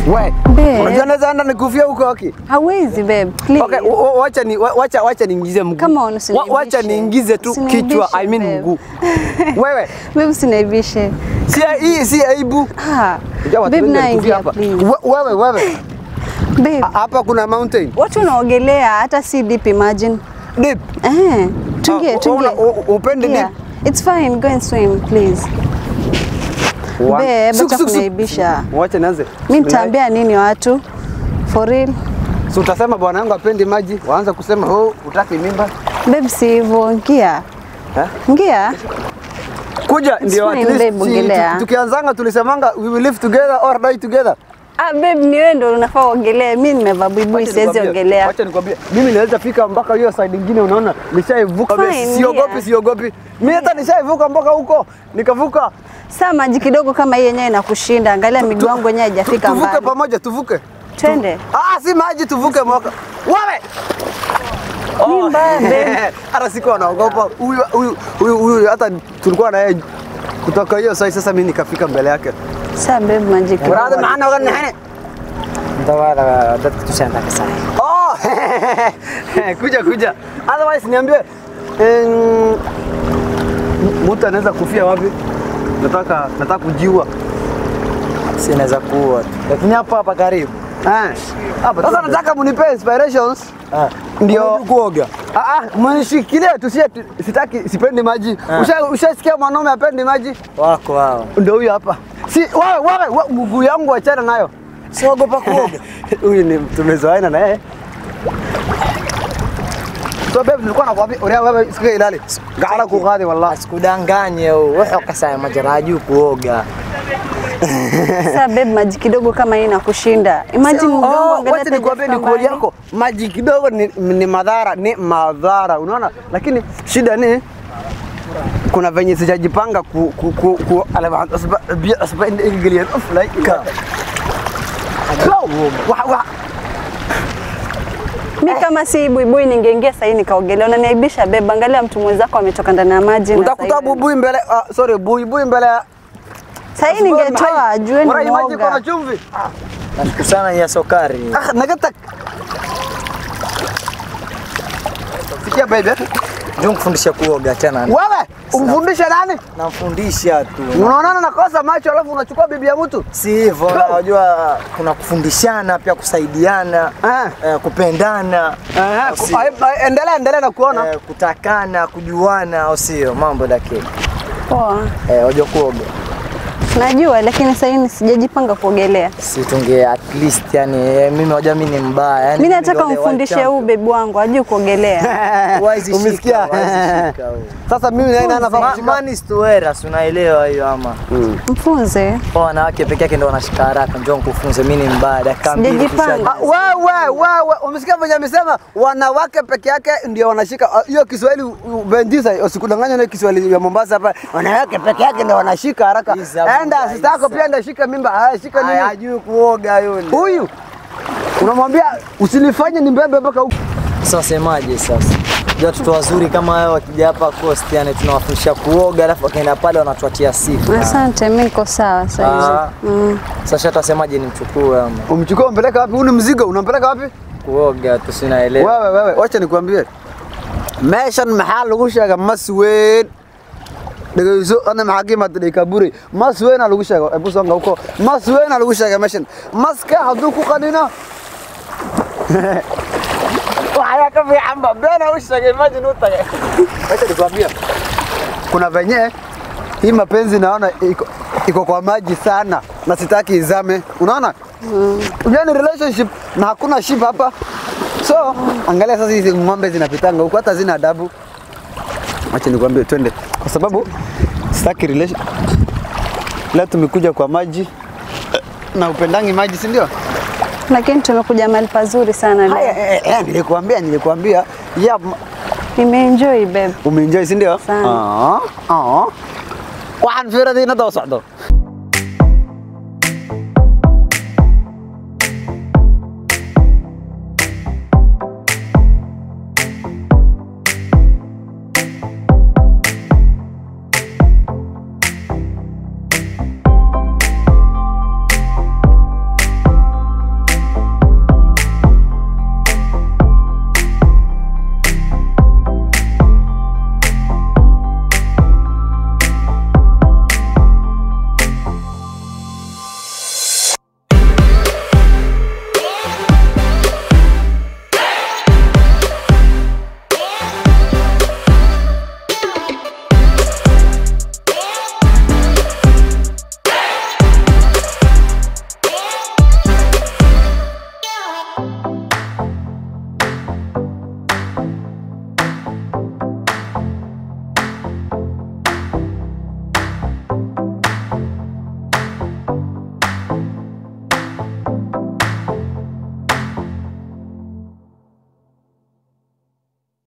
We, Babe. unajua naweza enda nikufia huko okay? Hawezi babe, please. Okay, wa- wa- wacha ni wa- wacha wacha niingize mguu. Come on, Wa- usiniaibishe. Wacha niingize tu Usiniaibishe, kichwa, I mean babe. mguu. Wewe, Babe usiniaibishe. si hii si aibu. Ah. Unajua watu Babe wengi na walikufia ingia hapa. please. We- Wewe, wewe. Babe, Ha- Hapa kuna mountain. watu wanaogelea hata si deep imagine. Deep. Eh, tuingie, Ah, tuingie. una- u- upende Yeah. It's fine, go and swim please. One. Babe, Suk, acha suk, suk. kuniaibisha. Wacha nianze. Mimi nitaambia nini watu? For real. Si utasema bwana yangu apendi maji, waanza kusema oh, utaki mimba. Babe si hivyo, ingia. Eh? Ingia. Kuja ndio at fine, least babe, si- ongelea. tu- tukianzanga tulisemanga we will live together or die together. Ah, babe ni wewe ndio unafaa uogelee. Mimi nimevaa buibui Wacha siwezi nikwambie- ogelea. Wacha nikwambie, mimi naweza fika mpaka hiyo side nyingine, unaona nishaivuka. Fine, Siogopi, yeah. siogopi. Mimi hata nishaivuka mpaka huko, nikavuka. Saa maji kidogo kama hii yenyewe inakushinda. Angalia miguu yangu yenyewe haijafika Tuvuke mbali. pamoja, tuvuke. Twende. Ah, si maji, tuvuke mwaka. Wewe Ni mbaya, babe. hata sikuwa naogopa huyu huyu huyu huyu, hata tulikuwa na yeye kutoka hiyo side. Sasa mimi nikafika mbele yake. Saa babe maji kidogo. Waraada maana wagana hene. Ndawala dadka tushaenda kasai. Oh, kuja kuja. Otherwise niambie em, mtu anaweza kufia wapi? Nataka nataka kujiua. Si naweza kuwa tu. Lakini hapa hapa karibu. Eh. Sasa nataka munipe inspirations Ah. ndio kuoga. Ah ah, mnishikilie tusie sitaki sipendi maji. Usha ushasikia mwanaume apendi maji? Wako hao. Ndio huyu hapa. Si wewe wewe we- mguu yangu achana nayo. Siogopa kuoga. Huyu ni tumezoeana na yeye. So babe nilikuwa nakwambia uria wewe sikia ilali. Gaala kuqadi wallahi. Asikudanganye wewe kasai majara juu kuoga. Saa babe maji kidogo kama hii inakushinda. Imagine mguu wangu Oh, angalia wacha nikwambie ni haijafika kweli mbali. yako. Maji kidogo ni, ni madhara, ni madhara. Unaona? Lakini shida ni kuna venye sijajipanga ku ku ku, ku ala asba bi asba ingilian of like ka. Go. Wa wa Mi kama si buibui ningeingia sahii nikaogelea. Unaniaibisha babe, angalia mtu mwenzako ametoka ndani ya maji. na utakuta sahii- bubui mbele ah, sorry bui mbele ya Sahii ningetoa ajue ni Mara maji kuna mwoga. chumvi. Nashukuru sana ya sukari. Ah, nagatak. Sikia baby. Ndio kufundisha kuoga tena. Wewe umfundishe nani? Namfundisha tu. Unaonana nakosa macho alafu unachukua bibi ya mtu. Si hivyo, unajua kuna kufundishana pia kusaidiana, Ah. eh, kupendana, Eh, au ku- sio? ah, ah, endelea endelea na kuona. eh, kutakana, kujuana, au sio? Mambo lakini Poa. eh, wajua kuoga Najua lakini sahii sijajipanga kuogelea. si tunge at least yani, eh, mimi wajua mimi ni mbaya yani, Mi mimi nataka ndio the world umfundishe huu champion. bebi wangu ajue kuogelea. Huwezi shika, Umesikia? huwezi shika wewe. Sasa mimi naye nafaa Ma- kushika. Man is to eras, unaelewa hiyo ama? Mfunze. Kwa wanawake peke yake ndio wanashika haraka, njoo nikufunze, mimi ni mbaya. Dakika mbili Sijajipanga. tushaje. Ah, Wewe wewe umesikia venye amesema wanawake peke yake ndio wanashika ah, hiyo Kiswahili u- u- bendisa usikudanganya na Kiswahili ya Mombasa hapa wanawake peke yake ndio wanashika haraka Iza, enda buda, sista yako iza. pia ndio shika mimba ah, shika Aya, nini hajui kuoga yule. huyu unamwambia usinifanye nimbebe mpaka huko Sasa semaje sasa? Ndio watoto wazuri kama hao wakija hapa Coast, yani tunawafundisha kuoga, alafu wakaenda pale wanatuatia sifa. Asante, mi niko sawa Ah. sasa. Mm. Sasa tutasemaje nimchukue ama umchukue umpeleka wapi huu ni mzigo unampeleka wapi kuoga tusinaelewa. wewe wewe wacha nikwambie meeshan maxaa lagu sheega mas weyn dhegeyso ana maxaa ka imaada dhekaburi mas weynaa lagu sheega ebu songa uko mas weynaa lagu sheega meeshan maska hadduu ku qanino waxyaa ka fiicanba beena u sheegay imagine u tagay wacha nikwambie kuna venye hii mapenzi naona iko, iko kwa maji sana na sitaki izame unaona mm. ni relationship na hakuna ship hapa so angalia sasa hizi ng'ombe zinapitanga huko hata zina adabu acha nikwambie twende kwa sababu sitaki relation leo tumekuja kwa maji eh, na upendangi maji si ndio Lakini tumekuja mahali pazuri sana leo. haya eh, eh, nilikuambia nilikuambia ya m- Nimeenjoy babe. umeenjoy si ndio Sana. ah ah waxaan fiiradii na daba socdo